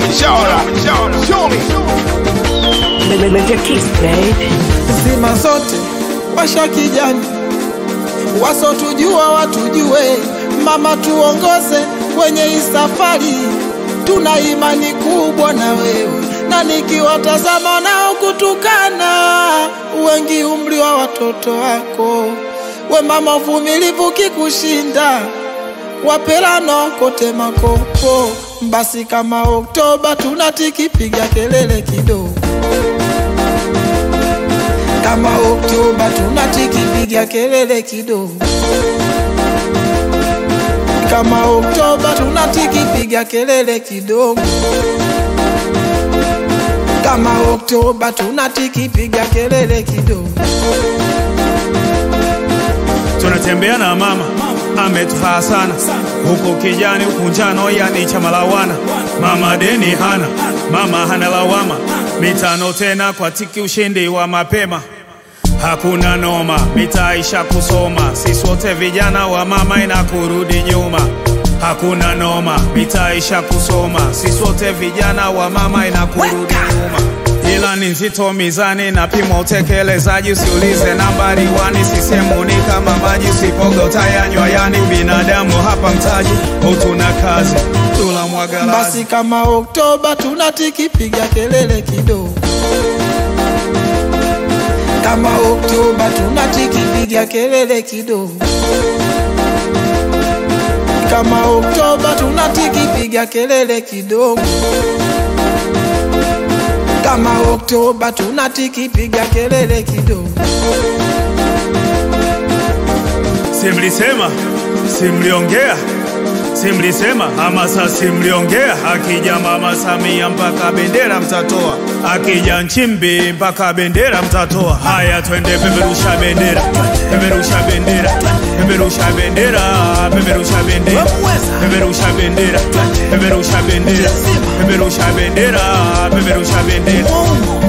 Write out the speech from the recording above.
Live your kiss, babe. zima zote washa kijani, wasotujua watujue, mama tuongoze kwenye hii safari, tuna imani kubwa na wewe, na nikiwatazama nao kutukana, wengi umri wa watoto wako, we mama uvumilivu kikushinda, wapelano kote makopo, basi kama Oktoba tunatikipiga kelele kidogo kama Oktoba tunatikipiga kelele kidogo, kama Oktoba tunatikipiga kelele kidogo, kama Oktoba tunatikipiga kelele kidogo. tunatembea na mama ametufaa sana huku kijani huku njano yani chama lawana mama deni hana mama hana lawama mitano tena kwa tiki ushindi wa mapema hakuna noma mitaisha kusoma sisi wote vijana wa mama ina kurudi nyuma hakuna noma mitaisha kusoma sisi wote vijana wa mama ina kurudi nyuma ila ni nzito mizani na pima utekelezaji usiulize nambari wani sisemuni kama maji usipoga utayanywa yani binadamu hapa mtaji utuna kazi tula mwagalazi Basi kama Oktoba tunatikipiga kelele kidogo, kama Oktoba tunatikipiga kelele kidogo, kama Oktoba tunatikipiga kelele kidogo, kama Oktoba tunatikipiga kelele kidogo. simlisema simliongea simlisema hamasa simliongea akija mama Samia mpaka bendera mtatoa akija Nchimbi mpaka bendera mtatoa haya twende peperusha bendera peperusha bendera peperusha bendera peperusha bendera peperusha bendera peperusha bendera peperusha bendera peperusha bendera